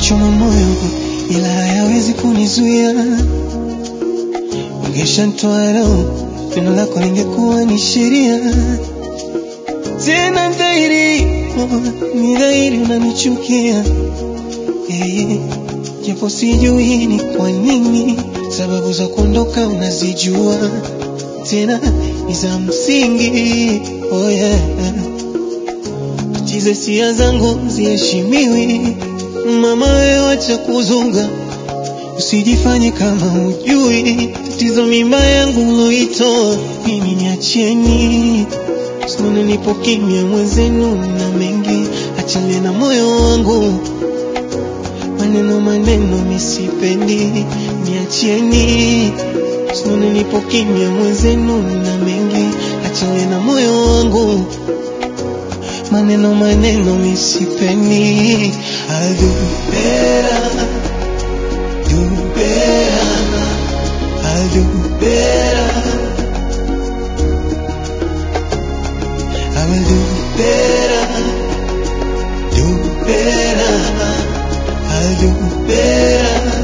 yananichoma moyo, ila hayawezi kunizuia. Ungeshanitoa roho, pendo lako lingekuwa ni sheria. Tena dhahiri, oh, ni dhahiri unanichukia Eh, japo sijui ni kwa nini, sababu za kuondoka unazijua, tena ni za msingi. Oh yeah. Chize sia zangu ziheshimiwi, mama wewe wacha kuzunga, usijifanye kama hujui tatizo. Mimba yangu uloitoa mimi, niacheni Sione nipo kimya mwenzenu na mengi, achane na moyo wangu maneno maneno misipendi, niacheni. Sione nipo kimya mwenzenu na mengi, achane na moyo wangu maneno maneno misipendi. I'll do better, do better, I'll do better, I will do better, do better, I'll do better.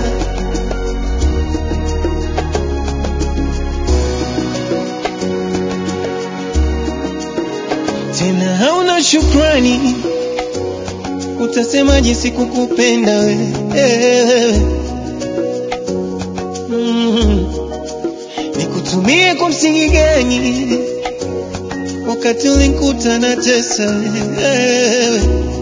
Tena hauna shukrani, utasemaje sikukupenda wewe? Mm. Nikutumie kwa msingi gani wakati ulinikuta na tesa wewe?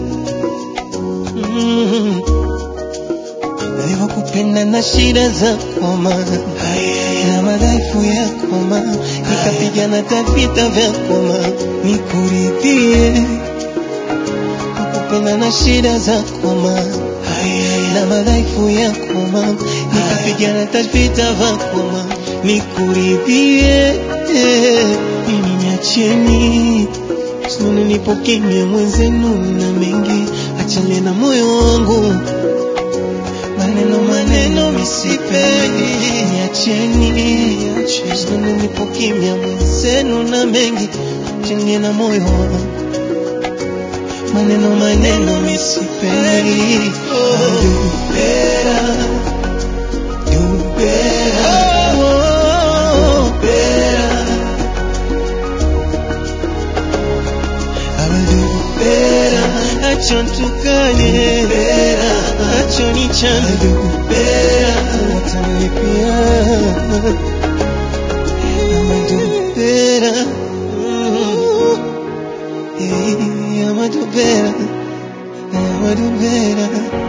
Mm. Nilivyokupenda na shida za koma na madhaifu ya koma, nikapigana tavita vya koma nikuridhie. Nakupenda na shida za koma na madhaifu ya koma, nikapigana tavita vya koma nikuridhie. Mimi niacheni, sione nipo kimya mwenzenu na mengi, achane na moyo wangu maneno maneno misipendi, niacheni, sione nipo kimya mwenzenu na mengi, achane na moyo wangu maneno maneno misipendi. I'll do better, do better, oh, better. I will do better. Acha nitukane, acha nichane, do better. Watanilipia, I'ma do better. Mm. Hey, I'ma do better. I'ma do better.